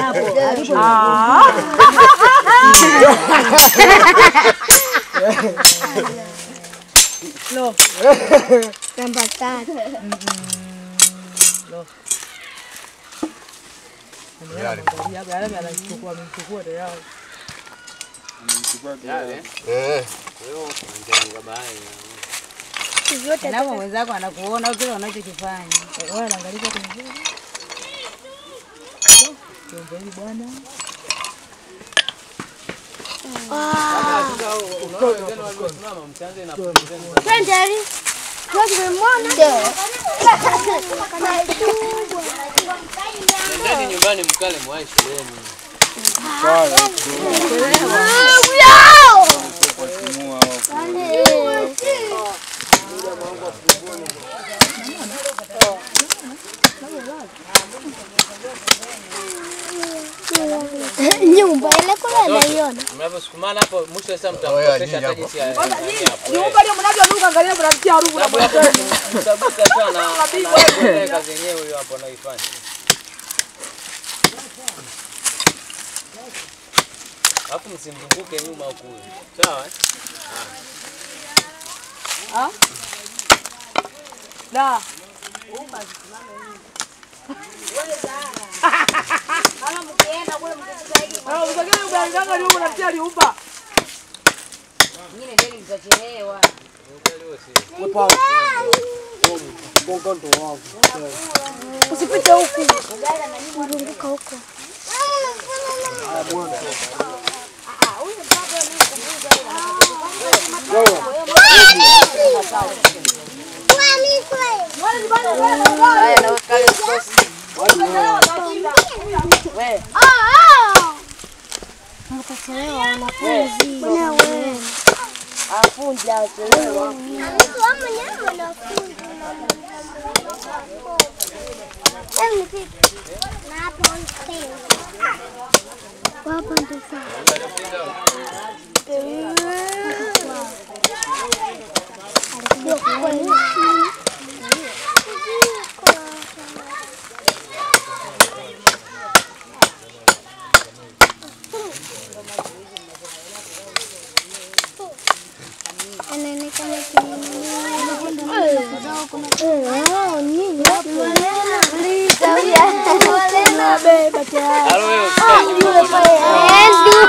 hapo. Alipo. Lo. Namba tatu. Lo. Angalia hapa, yale anachukua amechukua tayari. Napo mwenzako anakuona kile unachokifanya. Wewe unaangalia kwenye video. Kiongozi bwana. Twende Ali. Kwa tumemwona. Nendeni nyumbani mkale mwai shuleni. Nyumba ile kule naiona. Mnavyosukumana hapo mwisho sasa mtamkosesha hata jinsi ya ya- Nyumba ile mnavyonuka angalia mnamtia harufu na Sababu hapo mtabuka sana na na kazi yenyewe hiyo hapo anaifanya. Alafu msimzunguke nyuma huku. Sawa? eh? Da. Ah, msogee ugaliganga ndio unamtia liumba. Usipite huku. Zunguka huko. Mtachelewa wanafunzi. Wewe. Hapa ndo sawa. Anaonekana Halo wewe usikae nyuma bwana.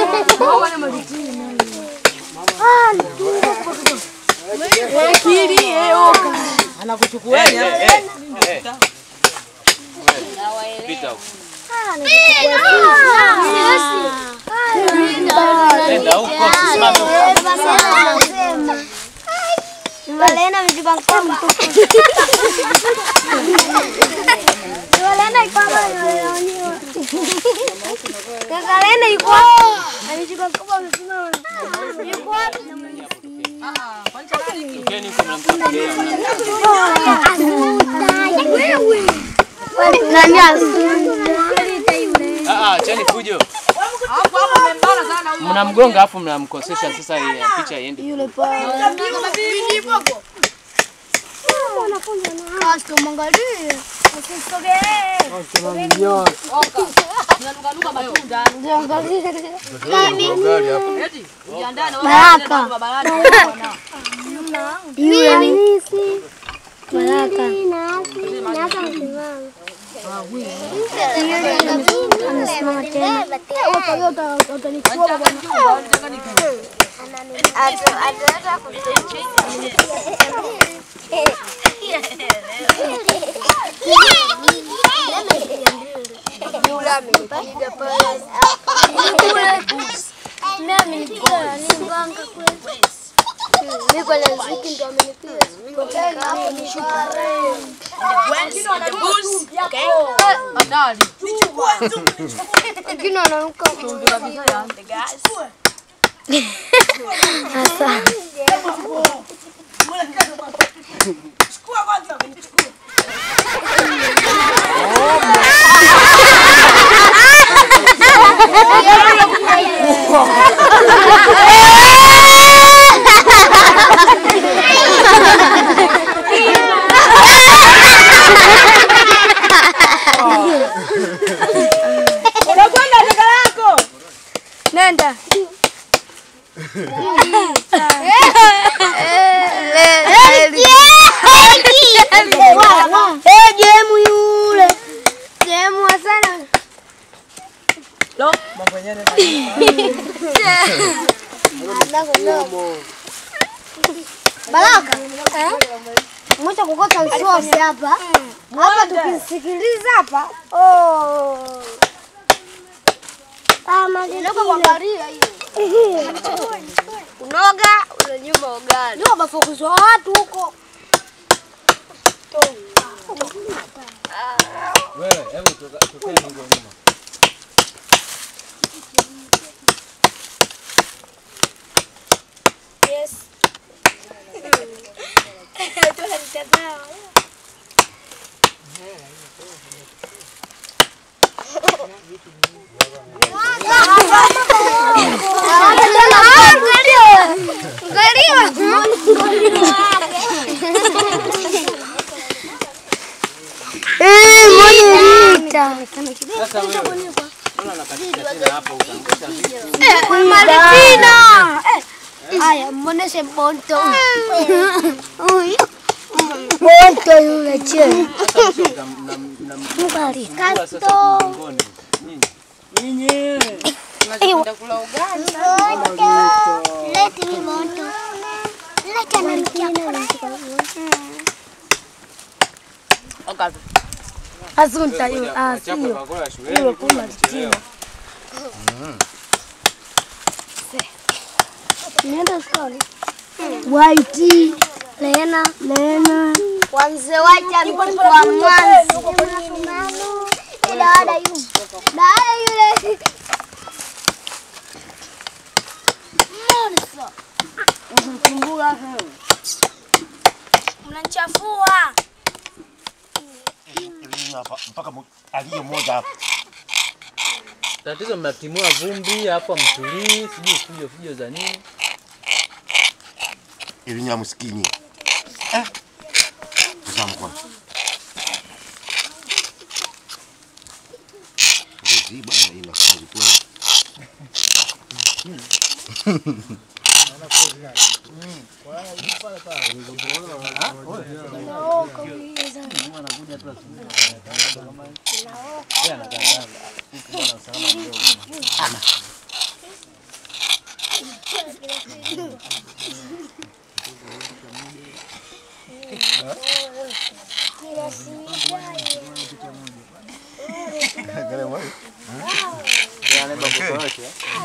Anakuchukua Eh, eh, eh, eh. Pita huko. Nenda huko, usisimame huko. Valena amejipa mkono mtupu. Valena iko hapa anaonyesha. Kaka Lena yuko wapi? Amejipa mkono amesimama. Yuko wapi? Tokeni huko mnamtafutia. Nani asuta? Ah ah, chani fujo. Mnamgonga afu mnamkosesha sasa ile picha iende. Yule pale. Kasi tumwangalie. Usisogee. Baraka. Yule ni Baraka. Amesimama tena. Mimi amenipiga ni mganga kweli. Mimi kwa laziki ndo amenipiga. Wengine wanaruka. Asante. Nenda. Eh, jemu yule. Jemu sana. Lo, mambo yenyewe Baraka. Mwacha kukota msosi hapa. Hapa tukisikiliza hapa. Oh. Kama ndoka kuangalia hiyo. Unoga, unanyuma ugali. Ndio mafokuzwa watu huko. Wewe, hebu toka tokea huko nyuma. Yes. Sasa wewe. Mbona unakatika tena hapo utaangusha vitu? Martina. Aya, mwoneshe Bonto. Bonto yule che. Sasa msio mna mna mna mna sasa mgongoni. Nyinyi. Nyinyi. Tunakwenda kula ugali. Leti ni Bonto. Leti ananikia. Okapi. Asunta Wewe, yule. ngoja, Ah, wachapa sio. bakora shuleni. kumbe umechelewa. Nienda skoni. White. Lena. Lena. Wanze White amekuwa mwanzo. Dada yule. Dada yule. Mnanichafua. hapa mpaka mu- aliye mmoja hapa. Tatizo mnatimua vumbi hapo mtulii, sijui fujo fujo za nini. Ili nya msikini. Eh. Tazama kwanza. Ngozi bwana ina kazi kweli. Yale bakora yote.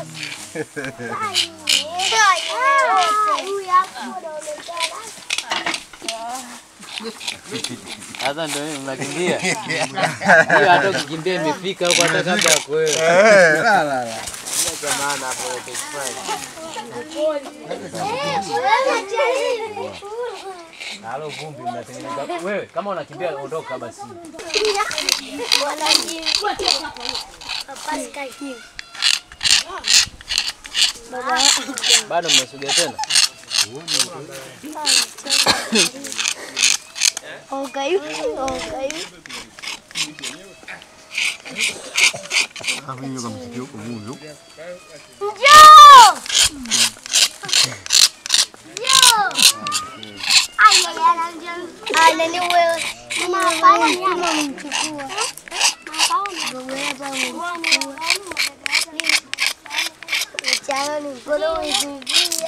Sasa ndio nini mnakimbia? Hiyo hata ukikimbia imefika huko hata kabla ya kuwewe. La la la. Maana hapo yote Halo vumbi mnatengeneza. Wewe kama unakimbia ondoka basi. Bado mmesogea tena? Okay, okay. Hapo hiyo kama sikio huko mungu. Njoo! Njoo! Ay, ay, ay, njoo. Ay, nani wewe? Mama, hapana, mama amemchukua. Wewe hapa amemchukua. Mchana ni mkono umezidia.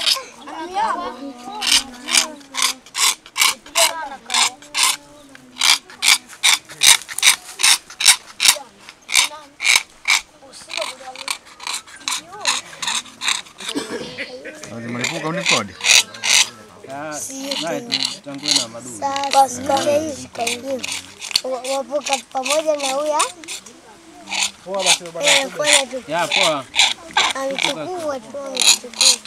Lazima lipuka unikodi. Basi kaka hii sikaingia. Wavuka pamoja na huya. Poa basi bwana. Eh, fanya tu. Ya poa. Amechukua tu, amechukua.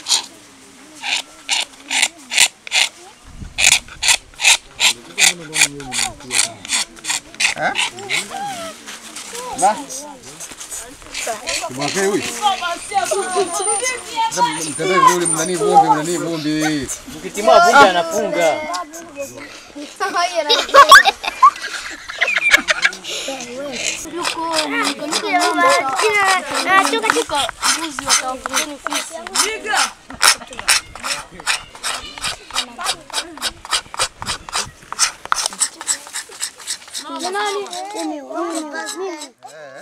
Kimwake huyu. Mtendee vizuri mnani vumbi mnani vumbi. Mkitimua vumbi anafunga. Kina Toka katika mbuzi wakawafukeni fisi. Nani? Mimi, mimi.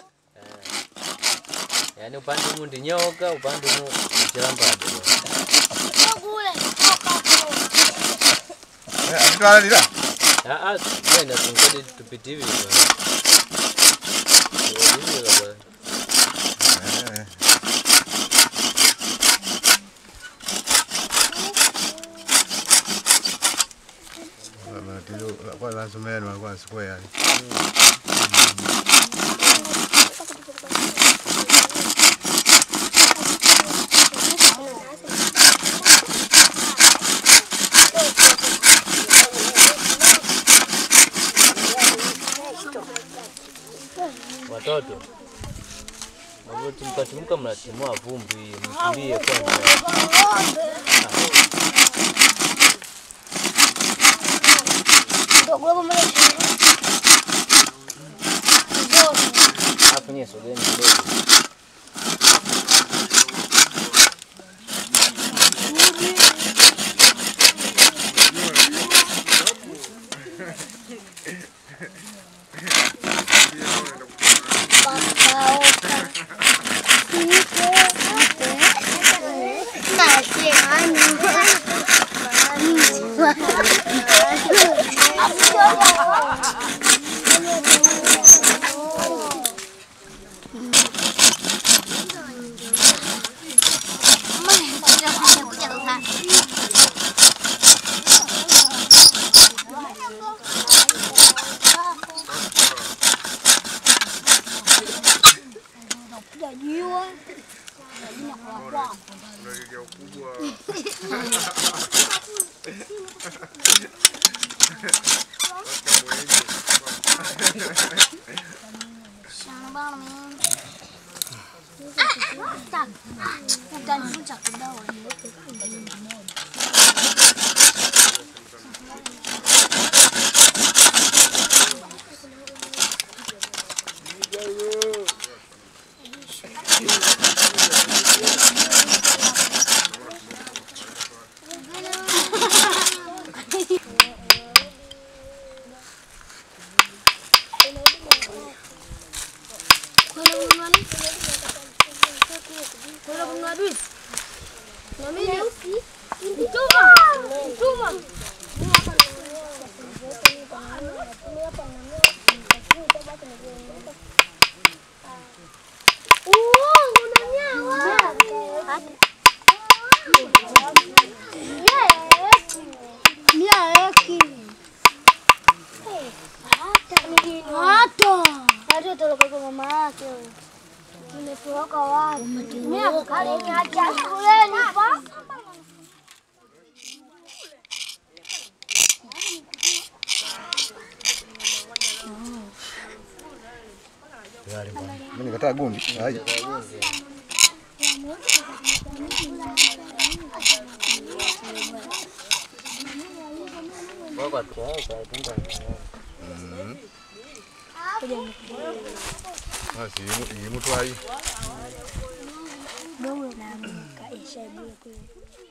Yaani upande huu ndi nyoka, upande huu ni chilambado. Kule. Akitwala lila. Ah ah, tena tungode tupite hivi bwana. Hivi bwana. Kwa lazima ni kwa square. Watoto. Mnatimka timka mnatimua vumbi, mkimbie kwanza. Alafu nyie sogeni kidogo. Hata toloka mama yake. Umetoroka wapi? Mimi kale haja shuleni pa. Mimi nikataa gundi. Hai. Kwa kwa kwa tunga. Basi ni mtu hai. Dogo na kaisha bure kule.